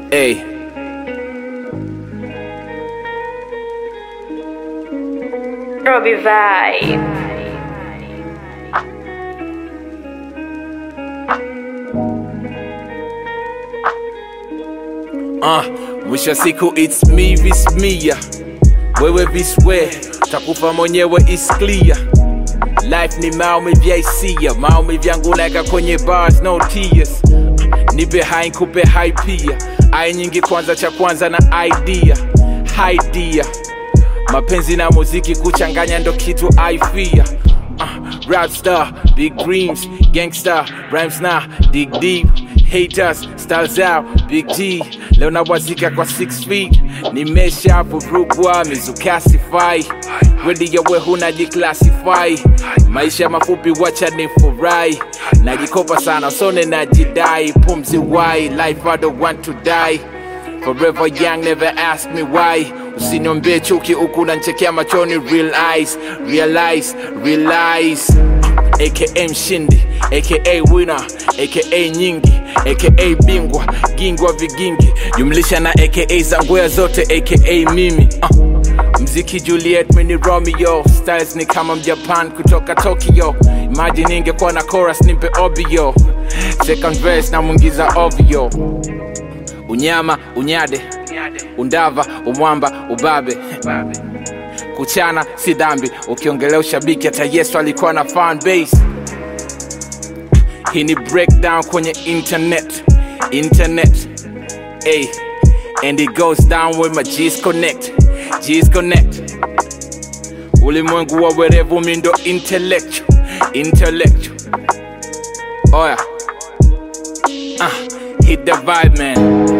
Hey. Robbie Vibe. Uh, mwisho wa siku it's me vis mia wewe vis we takufa mwenyewe is clear life ni maumivu ya hisia maumivu yangu naeka kwenye bars no tears nipe hai nkupe hai pia ai nyingi kwanza cha kwanza na idea idea mapenzi na muziki kuchanganya ndo kitu aifia uh, rap star big dreams gangster rhymes na dig deep haters styles out big g leo nawazika kwa 6 feet nimesha vurugwa mizukasify wedi yawe hunajiclassify maisha mafupi wacha ni furai najikopa sana usone najidai pumzi why life i don't want to die Forever young, never ask me why. Usiniombe chuki huku nanchekea machoni, real eyes, realize, realize. AKA mshindi, AKA winner, AKA nyingi, AKA bingwa, gingwa vigingi, jumlisha na AKA za ngwea zote, AKA mimi. Uh. Mziki Juliet, mini Romeo, styles ni kama mjapan kutoka Tokyo. Imagine ingekuwa na chorus nimpe obio, second verse na mwingiza ovyo unyama unyade undava umwamba ubabe kuchana si dhambi ukiongelea ushabiki hata yesu alikuwa na fan base hii ni breakdown kwenye internet internet hey. and it goes down with my G's connect G's connect ulimwengu wa werevu mindo intellectual intellectual oya uh, hit the vibe man